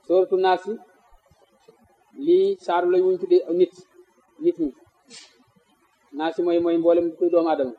sooratu naas yi lii saaru la ñu tuddee nit nit ñi naas yi mooy mooy mboolem kuy doomu aadama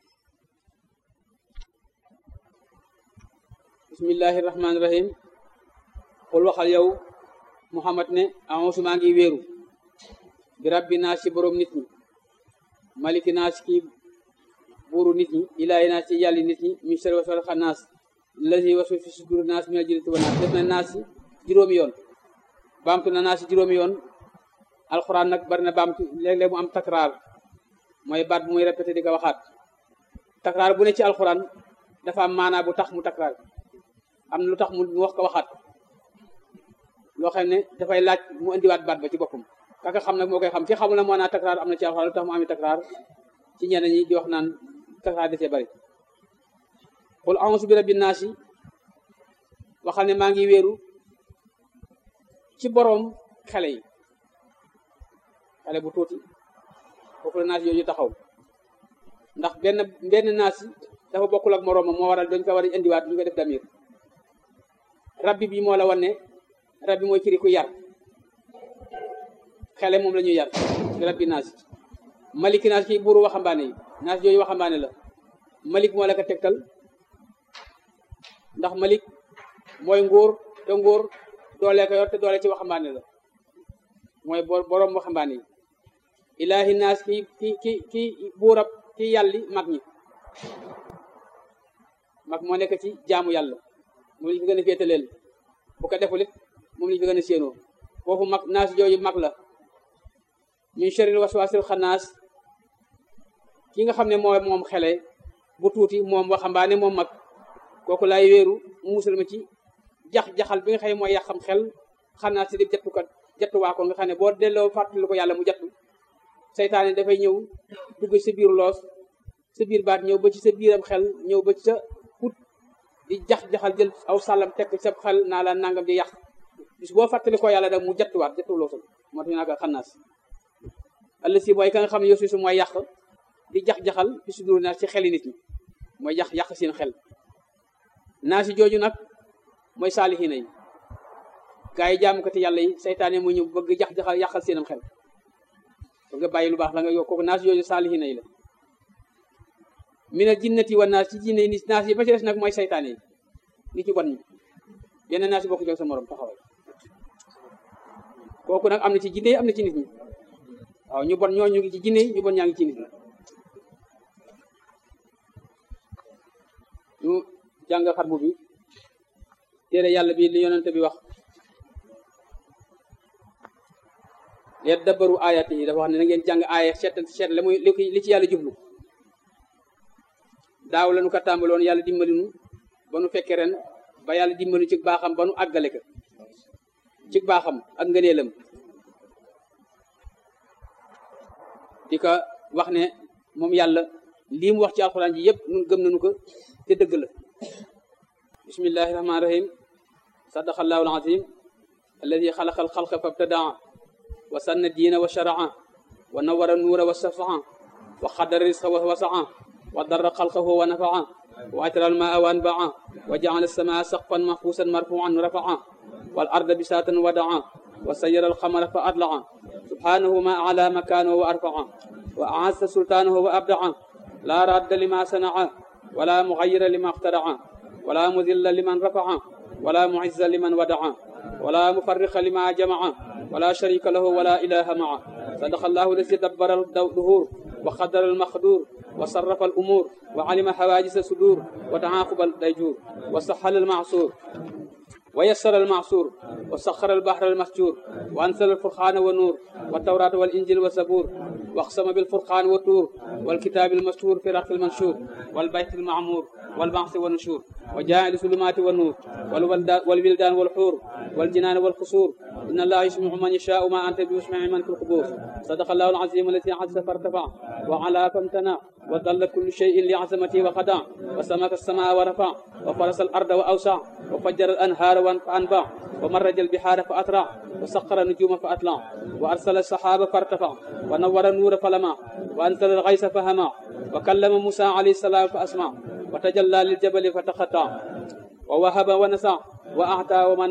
bismillahi rahmaani rahim xul waxal yow muhammad ne aonsu maa ngi wéeru bi rabbi naas ci boroom nit ñi maliki naas kii buuru nit ñi ilaahi naas ci yàlli nit ñi mi sel wasal xa naas lazi wasu fi sudur naas mi jinnati wa naas def na naas ci juróomi yoon baamtu na naas ci juróomi yoon alxuraan nag bari na baamtu léeg-léeg mu am takraar mooy baat bu muy répété di ko waxaat takraar bu ne ci alxuraan dafa am maanaa bu tax mu takraar am na lu tax mu wax ko waxaat loo xam ne dafay laaj mu indiwaat baat ba ci boppam kaka xam nag moo koy xam ki xamul ne moo naa takraar am na ci alxuraan lu tax mu ami takraar ci ñenn ñi di wax naan takraar da cee bari qul a'uuzu bi rabbi naas yi waxal ne maa ngi wéeru ci boroom xale yi xale bu tuuti foofu la naas yooyu taxaw ndax benn benn naas yi dafa bokkul ak moroomam moo waral dañ ko war a indiwaat ñu ko def damir rabbi bi moo la wan ne rabbi mooy firi ku yar xele moom la ñuy yar ci rabbi naas maliki naas kii buuru waxambaane yi naas yooyu waxambaane la malik moo la ko tegtal ndax malik mooy nguur te nguur doole ko yor te doole ci waxambaane la mooy boroom waxambaane yi ilaahi naas ki ki ki ki buurab ki yàlli mag ñi mag moo nekk ci jaamu yàlla moom lañu fi gën a féetaleel bu ko deful it moom lañu fi gën a séenoo foofu mag naas jooju mag la min sharril waswasil xanaas ki nga xam ne mooy moom xele bu tuuti moom waxambaane moom mag kooku laay wéeru musal ma ci jax-jaxal bi nga xam ne mooy yàqam xel xanaas si di jattu ko jattuwaa ko nga xam ne boo delloo fàttali ko yàlla mu jattu seytaane dafay ñëw dugg sa biir loos sa biir baat ñëw ba ci sa biiram xel ñëw ba ci sa put di jax-jaxal jël aw sàllam tekk sa xel naa la nangam di yàq bis boo fàttali ko yàlla dag mu jattuwaat jattu loosam moo tax ñu naa ko xanaas àll si mooy ka nga xam ne yow su mooy yàq di jax-jaxal fi su dur naa ci xeli nit ñi mooy yàq yàq seen xel naa si jooju nag mooy saalihiina yi gaa yi jaamukati yàlla yi seytaane mu ñëw bëgg jax-jaxal yàqal seenam xel bëgg bàyyi lu baax la nga yow kooku naas yooyu saalihiina yi la mina jinnati wa naas ci jinne yi naas yi ba ci des nag mooy seytaane yi nit ñu bon ñi yenn naas yi bokku jox sa morom taxawal kooku nag am na ci jinne yi am na ci nit ñi waaw ñu bon ñoo ñu ngi ci jinne yi ñu bon ñaa ngi ci nit ñi ñu jàng xarbu bi téere yàlla bi li yonente bi wax leet dabaru ayat yi dafa wax ne na ngeen jàng aaya seet seet la muy li ci yàlla jublu daaw la nu ko tàmbaloon yàlla dimbali nu ba nu fekkee ren ba yàlla dimbali ci baaxam ba nu àggale ko ci baaxam ak ngëneelam di ko wax ne moom yàlla lii mu wax ci alxuraan ji yëpp nun gëm nañu ko te dëgg la bismillahi rahmaani rahim sadaqallahu alazim alladi xalaqa alxalqa fabtadaa wa sanna diina wa sharaa wa nawara nuura wa safaa wa xadara risqa wa wasaa wa darra xalqahu wa nafaa wa atara almaa wa anbaa wa jaala alsamaa saqfan mahfuusan marfuan rafaa wal arda bisaatan wadaa wa sayyara alqamara fa atlaa subhanahu ma ala makaanahu wa arfaa wa aazza sultaanahu wa abdaa laa radda lima sanaa wala muxayira lima ixtaraa wala mudilla liman rafaa wala muizza liman wadaa wala mufarriqa lima jamaa wala sharika lahu wala ilaha maa sadaqa allahu lasi dabbara duhur wa qadara almaqdur wa sarrafa alumur wa alima hawaajisa sudur wa taaquba dayjur wa sahala almaasur wa yassara almaasur wa saxara albahra almasjur wa ansala alfurqaana wa nuur wa tawrata walinjil wa zabur wa aqsama bilfurqaan wa tuur والكتاب المستور في رق المنشور والبيت المعمور والبعث والنشور وجاعل الظلمات والنور والولدان والحور والجنان والقصور إن الله يسمع من يشاء ما أنت بيسمع من في القبور صدق الله العظيم الذي عز فارتفع وعلى فامتنع وضل كل شيء لعظمته وخدع وسمك السماء ورفع وفرس الأرض وأوسع وفجر الأنهار فأنبع ومرج البحار فأترع وسخر النجوم فأطلع وأرسل السحاب فارتفع ونور النور فلمع وأنزل الغيث فهمع وكلم موسى عليه السلام فأسمع وتجلى للجبل فتخطع ووهب ونسع وأعطى ومنع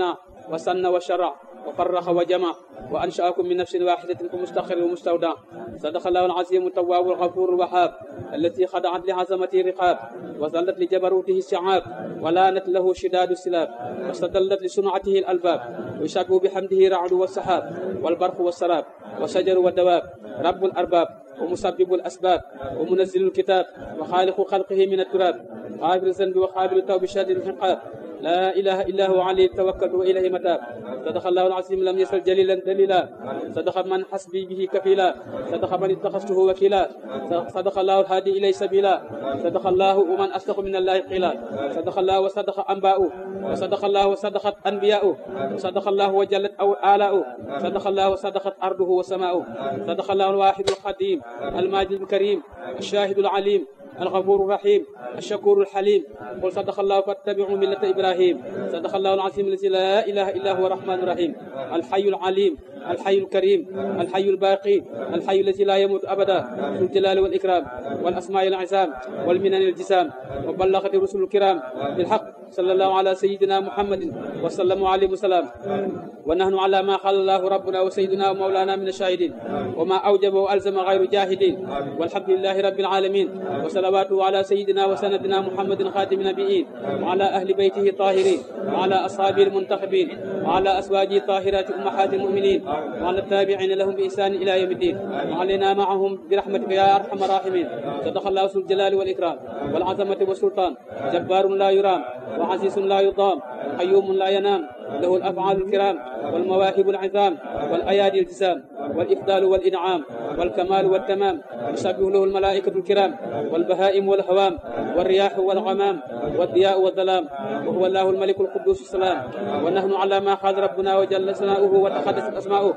وسن وشرع وفرق وجمع وأنشأكم من نفس واحدة كمستقر ومستودع صدق الله العظيم التواب الغفور الوهاب التي خضعت لعظمته رقاب وظلت لجبروته الشعاب ولانت له شداد السلاب واستدلت لصنعته الألباب ويشبه بحمده رعد والسحاب والبرق والسراب والشجر والدواب رب الأرباب ومسبب الأسباب ومنزل الكتاب وخالق خلقه من التراب غافر الذنب وقابل التوب شادد العقاب لا إله إلا هو عليه توكلت وإليه متاب صدق الله العظيم لم يسل جليلا دليلا صدق من حسبي به كفيلا صدق من اتخذته وكيلا صدق الله الهادي إليه سبيلا صدق الله ومن أصدق من الله قيلا صدق الله وصدق أنباؤه وصدق الله وصدقت أنبياؤه وصدق الله وجلت أو آلاؤه صدق الله وصدقت أرضه وسماؤه صدق الله الواحد القديم الماجد الكريم الشاهد العليم الغفور الرحيم الشكور الحليم قل صدق الله فاتبعوا ملة إبراهيم صدق الله العظيم الذي لا إله إلا هو الرحمن الرحيم الحي العليم الحي الكريم الحي الباقي الحي الذي لا يموت أبدا ذو الجلال والإكرام والأسماء العزام والمنن الجسام وبلغت الرسل الكرام بالحق صلى الله على سيدنا محمد وسلم عليه وسلم ونحن على ما قال الله ربنا وسيدنا ومولانا من الشاهدين وما أوجب وألزم غير جاهدين والحمد لله رب العالمين وصلواته على سيدنا وسندنا محمد خاتم النبيين وعلى أهل بيته الطاهرين وعلى أصحابه المنتخبين وعلى أزواجه الطاهرات أمهات المؤمنين وعلى التابعين لهم بإحسان إلى يوم الدين وعلينا معهم برحمتك يا أرحم الراحمين صدق الله ذو الجلال والإكرام والعظمة والسلطان جبار لا يرام وعزيز لا يضام قيوم لا ينام له الأفعال الكرام والمواهب العظام والأيادي الجسام والإفضال والإنعام والكمال والتمام يسبح له الملائكة الكرام والبهائم والهوام والرياح والغمام والضياء والظلام وهو الله الملك القدوس السلام ونحن على ما قال ربنا وجل ثناؤه وتقدست أسماؤه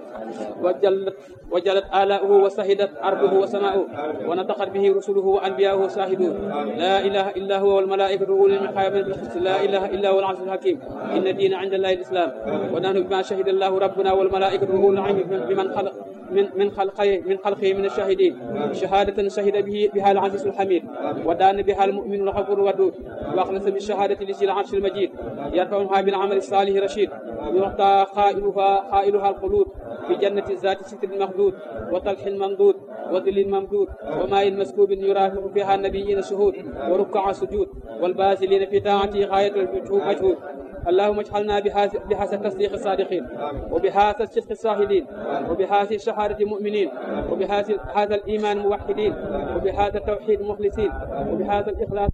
وجلت وجلت آلاؤه وسهدت أرضه وسماؤه ونطقت به رسله وأنبياؤه شاهدون لا إله إلا هو والملائكة أولي المقام بالقسط لا إله إلا هو العزيز الحكيم إن الدين عند الله الإسلام ونحن بما شهد الله ربنا والملائكة أولي العلم بمن خلق من من خلقه من خلقه من الشاهدين شهادة شهد به بها العزيز الحميد ودان بها المؤمن الغفور الودود واخلص بالشهادة لذي العرش المجيد يرفعها بالعمل الصالح رشيد يعطى قائلها قائلها الخلود في جنة الذات ستر المخدود وطلح الممدود وظل ممدود وماء مسكوب يرافق فيها النبيين شهود وركع سجود والبازلين في طاعته غاية المجهود اللهم اجعلنا بهذا التصديق الصادقين وبهذا الصدق الصاهدين وبهذه الشهادة المؤمنين وبهذا هذا الإيمان موحدين وبهذا التوحيد مخلصين وبهذا الإخلاص